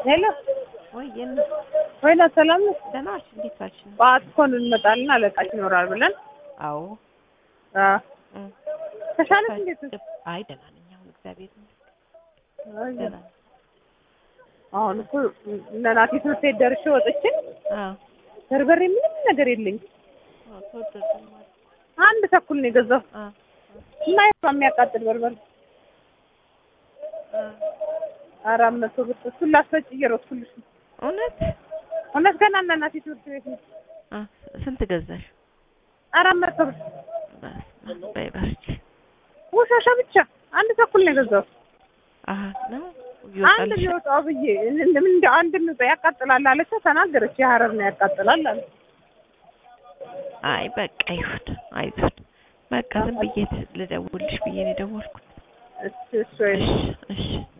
ሄሎ ወይ የም ወይና ሰላም ነው? ደህና ዋልሽ? እንዴት ዋልሽ? ነው ጠዋት እኮ እንመጣለን አለቃሽ ይኖራል ብለን አዎ አ እ ተሻለሽ እንዴት ነሽ? አይ ደህና ነኝ አሁን እግዚአብሔር ይመስገን አይ፣ ደህና ነኝ። አሁን እኮ እነ ናቲ ትምህርት ቤት ደርሼ ወጥቼ አዎ በርበሬ ምንም ነገር የለኝም። አዎ ተወደደ ማለት አንድ ተኩል ነው የገዛው አ እና የቷ የሚያቃጥል በርበሬ አ አራት መቶ ብር እሱን ላስፈጭ እየሮጥኩልሽ ነው። እውነት እውነት ገና እነ ናቲ ትምህርት ቤት ነው። አ ስንት ገዛሽ? አራት መቶ ብር በስመ አብ በይ በርቺ። ውሻሻ ብቻ አንድ ተኩል ነው የገዛው። አሀ ነው አንድ ይወጣልሽ። ቢወጣው ብዬ ምን እንደ አንድ ምጣ ያቃጥላል አለች ተናገረች። የሀረር ነው ያቃጥላል አለ። አይ በቃ ይሁን አይዞን። በቃ ዝም ብዬ ልደውልሽ ብዬ ነው የደወልኩት። እሺ እሺ እሺ እሺ